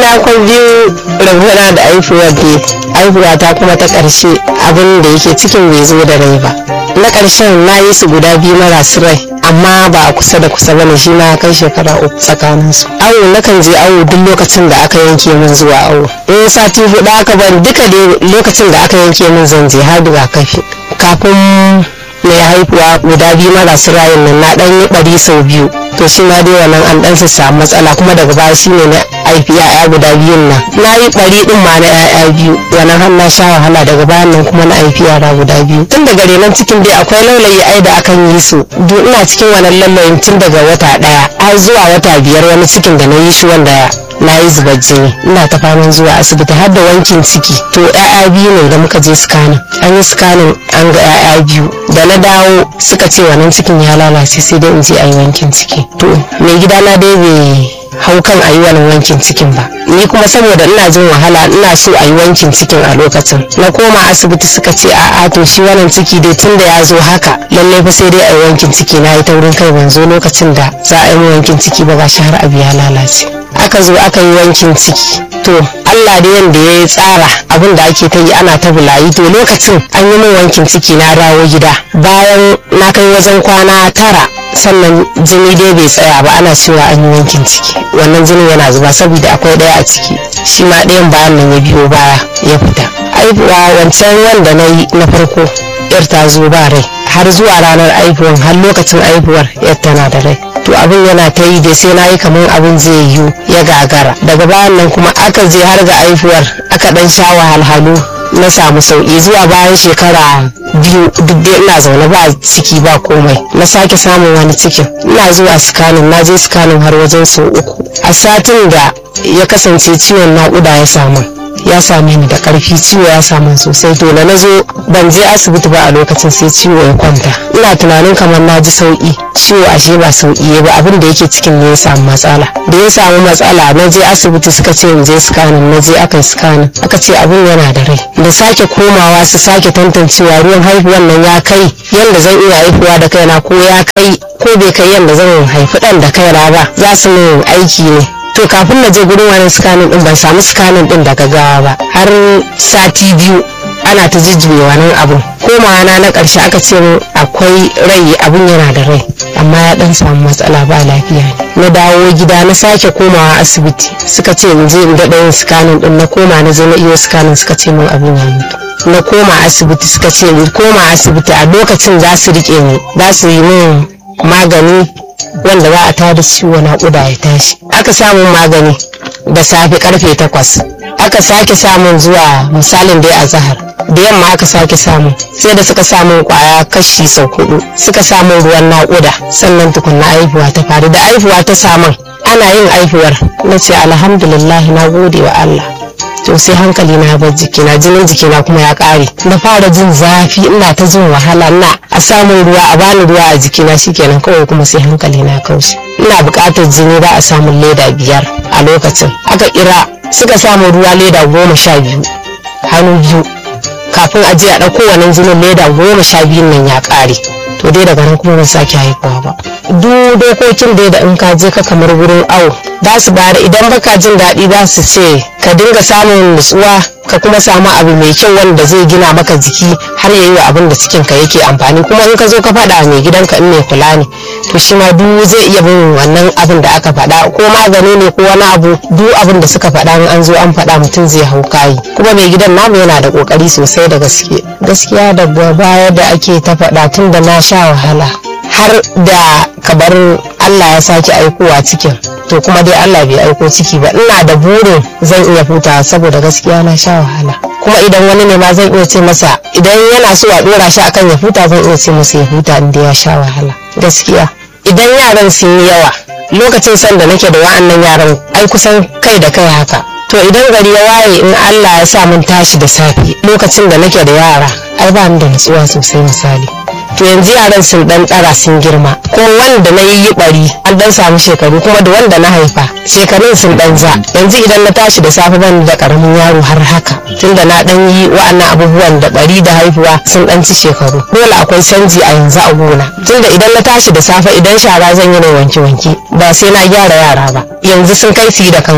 na kwan biyu rabona da aifuwar da aifuwa ta kuma ta ƙarshe abin da yake cikin bai zo da rai ba na ƙarshen na yi su guda biyu marasu rai amma ba a kusa da kusa bane shi na kai shekara uku tsakanin su awo nakan je awo duk lokacin da aka yanke min zuwa awo in sati hudu aka ban duka dai lokacin da aka yanke min zan je har rigakafi kafin mai haihuwa guda biyu marasu rayin nan na dan yi bari sau biyu to shi ma dai wannan an dan su samu matsala kuma daga baya shi ne na haifi ya'ya guda biyun nan na yi bari din ma na ya'ya biyu wannan har na sha wahala daga bayan nan kuma na haifi yara guda biyu tun daga renon cikin dai akwai laulayi ai da akan yi su duk ina cikin wannan laulayin tun daga wata daya har zuwa wata biyar wani cikin da na yi shi wanda na yi zubar jini ina ta faman zuwa asibiti har da wankin ciki to ya'ya biyu ne da muka je scanning an yi scanning an ga ya'ya biyu da na dawo suka ce wannan cikin ya lalace sai dai in je a yi wankin ciki to mai gida na dai bai hau kan a yi wannan wankin cikin ba ni kuma saboda ina jin wahala ina so a yi wankin cikin a lokacin na koma asibiti suka ce a'a to shi wannan ciki dai tun da ya zo haka lallai fa sai dai a yi wankin ciki na yi taurin kai ban zo lokacin da za a yi wankin ciki ba gashi har abu ya lalace aka zo aka yi wankin ciki to Allah da yanda ya yi tsara abin da ake ta yi ana ta bulayi to lokacin an yi min wankin ciki na dawo gida bayan na kai wajen kwana tara sannan jini dai bai tsaya ba ana cewa an yi wankin ciki wannan jinin yana zuba saboda akwai ɗaya a ciki shi ma ɗayan bayan nan ya biyo baya ya fita aibuwa wancan wanda na yi na farko yar ta zo ba rai har zuwa ranar aihuwan har lokacin aihuwar yar tana da rai to abin yana ta yi da sai na yi kamar abin zai yiwu ya gagara daga bayan nan kuma aka je har ga aihuwar aka dan sha wahalhalu na samu sauki zuwa bayan shekara biyu duk dai ina zaune ba ciki ba komai na sake samun wani cikin ina zuwa sikanin na je sikanin har wajen sau uku a satin da ya kasance ciwon naƙuda ya samu ya same ni da karfi ciwo ya samu sosai to da na zo ban je asibiti ba a lokacin sai ciwo ya kwanta ina tunanin kamar na ji sauki ciwo ashe ba sauki ba abin da yake cikin ne ya samu matsala da ya samu matsala na je asibiti suka ce in je scanning na je aka yi scanning aka ce abin yana da rai da sake komawa su sake tantancewa ruwan haihuwan nan ya kai yadda zan iya haihuwa da kaina ko ya kai ko bai kai yadda zan haifi dan da kaina ba za su min aiki ne to kafin na je gurin wani scanning din ban samu scanning din daga gawa ba har sati biyu ana ta jijjibe wannan abun komawa na na karshe aka ce min akwai rai abun yana da rai amma ya dan samu matsala ba lafiya ne na dawo gida na sake komawa asibiti suka ce in je in daɗa yin scanning din na koma na je na iyo scanning suka ce min abun ya mutu na koma asibiti suka ce in koma asibiti a lokacin za su rike ni za su yi min magani wanda za a tada ciwo naƙuda ya tashi aka samun magani da safe karfe takwas aka sake samun zuwa misalin dai a zahar da yamma aka sake samu sai da suka samun kwaya kashi sau hudu suka samun ruwan naƙuda sannan tukunna aihuwa ta faru da aihuwa ta samun ana yin aihuwar na ce alhamdulillah na gode wa Allah to sai hankali na bar jikina jinin jikina kuma ya kare na fara jin zafi ina ta jin wahala ina a samun ruwa a bani ruwa a jikina shikenan kawai kuma sai hankali na kaushi ina buƙatar jini ba a samun leda biyar a lokacin aka kira suka samu ruwa leda goma sha biyu hannu biyu kafin a je a ɗauko wannan jinin leda goma sha biyun nan ya ƙare to dai daga nan kuma ban sake haihuwa ba duk dokokin dai da in ka je ka kamar wurin awo za su bada idan baka jin daɗi za su ce ka dinga samun nutsuwa ka kuma samu abu mai kyau wanda zai gina maka jiki har ya yi wa abin da cikin ka yake amfani kuma in ka zo ka faɗa mai gidanka in mai kula ne to shi ma duk zai iya bin wannan abin da aka faɗa ko magani ne ko wani abu duk abin da suka faɗa in an zo an faɗa mutum zai hau kayi kuma mai gidan namu yana da kokari sosai da gaske gaskiya da baya da ake ta faɗa tun da na sha wahala har da kabar Allah ya sake aikowa cikin to kuma dai Allah bai aiko ciki ba ina da burin zan iya hutawa saboda gaskiya na sha wahala kuma idan wani ne ma zan iya ce masa idan yana so a dora shi akan ya huta zan iya ce masa ya huta inda ya sha wahala gaskiya idan yaran sun yi yawa lokacin san da nake da wa'annan yaran ai kusan kai da kai haka to idan gari ya waye in Allah ya sa mun tashi da safe lokacin da nake da yara ai ba ni da nutsuwa sosai misali to yanzu yaran sun dan tsara sun girma ko wanda na yi bari an dan samu shekaru kuma da wanda na haifa shekarun sun dan za yanzu idan na tashi da safe ban da karamin yaro har haka tunda na dan yi wa'annan abubuwan da bari da haihuwa sun dan ci shekaru dole akwai canji a yanzu a gona tunda idan na tashi da safe idan shara zan yi na wanke wanke ba sai na gyara yara ba yanzu sun kai su yi da kansu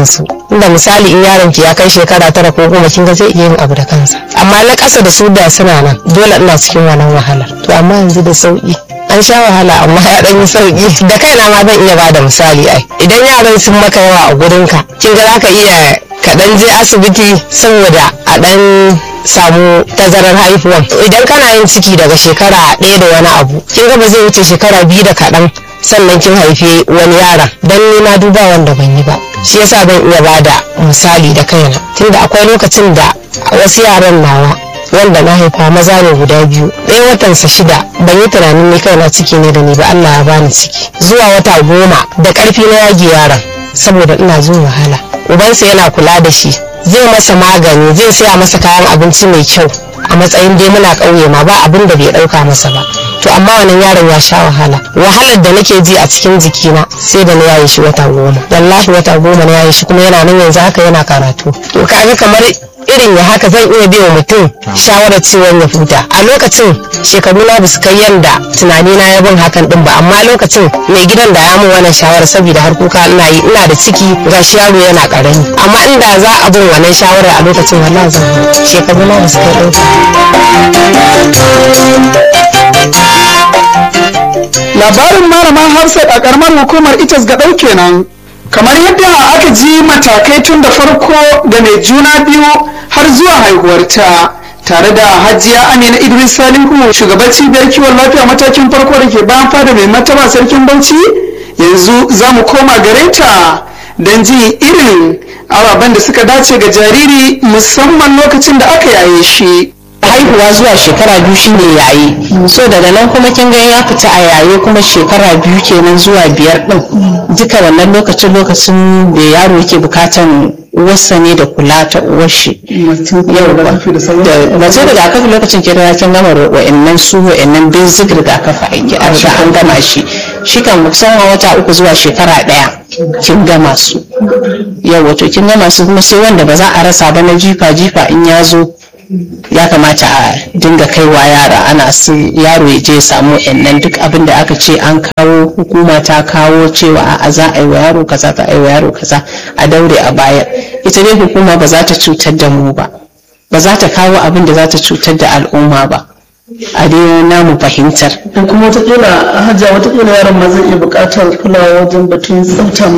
inda misali in yaron ki ya kai shekara tara ko goma kin ga zai iya yin abu da kansa amma na ƙasa da su da suna nan dole ina cikin wannan wahalar to amma yanzu da sauki an sha wahala amma ya ɗan yi sauki da kaina ma zan iya bada misali ai idan yaran sun maka yawa a gurinka kin ga zaka iya ka ɗan je asibiti saboda a ɗan samu tazarar haihuwan idan kana yin ciki daga shekara ɗaya da wani abu kin ga ba zai wuce shekara biyu da kaɗan sannan kin haife wani yaron dan ni na duba wanda ban yi ba shi yasa ban iya bada misali da kaina tunda akwai lokacin da wasu yaran nawa wanda na haifa maza ne guda biyu ɗaya watansa shida ban yi tunanin ni kaina ciki ne da ni ba Allah ya bani ciki zuwa wata goma da ƙarfi na yage yaron saboda ina jin wahala ubansa yana kula da shi zai masa magani zai saya masa kayan abinci mai kyau a matsayin dai muna ƙauye ma ba abin da bai ɗauka masa ba to amma wannan yaron ya sha wahala wahalar da nake ji a cikin jikina sai da na yaye shi wata goma wallahi wata goma na yaye shi kuma yana nan yanzu haka yana karatu to kaga kamar irin ya haka zan iya biya mutum shawarar cewa ya huta a lokacin shekaru na basu kai yanda tunani na ya bin hakan din ba amma lokacin mai gidan da ya mun wannan shawarar saboda har kuka ina yi ina da ciki gashi yaro yana karami amma inda za a bin wannan shawarar a lokacin wallahi zan huta shekaru na basu kai ɗauka labarin malaman hafsat a karamar hukumar itas ga ɗau kenan kamar yadda aka ji matakai tun da farko da mai juna biyu har zuwa haihuwarta tare da hajiya amina idris salihu shugaban cibiyar kiwon lafiya matakin farko da ke bayan fada mai mataba sarkin bauchi yanzu za mu koma gare ta don ji irin ababen da suka dace ga jariri musamman lokacin da aka yaye shi haihuwa zuwa shekara biyu shine yayi so daga nan kuma kin ga ya fita a yaye kuma shekara biyu kenan zuwa biyar din duka wannan lokacin lokacin da yaro yake bukatan uwarsa ne da kula ta uwar shi mace rigakafi lokacin ke da kin gama wa'annan su wa'annan basic rigakafi aiki an riga an gama shi shi kan kusan wata uku zuwa shekara daya kin gama su yau wato kin gama su kuma sai wanda ba za a rasa ba na jifa jifa in ya zo ya kamata a dinga kaiwa yara ana su yaro ya je ya samu nan duk abin da aka ce an kawo hukuma ta kawo cewa a za a yi wa yaro kaza ta yi wa yaro kaza a daure a baya ita dai hukuma ba za ta cutar da mu ba ba za ta kawo abin da za ta cutar da al'umma ba a dai namu fahimtar kuma watakila hajja watakila yaron ma zai iya buƙatar kulawa wajen batun tsafta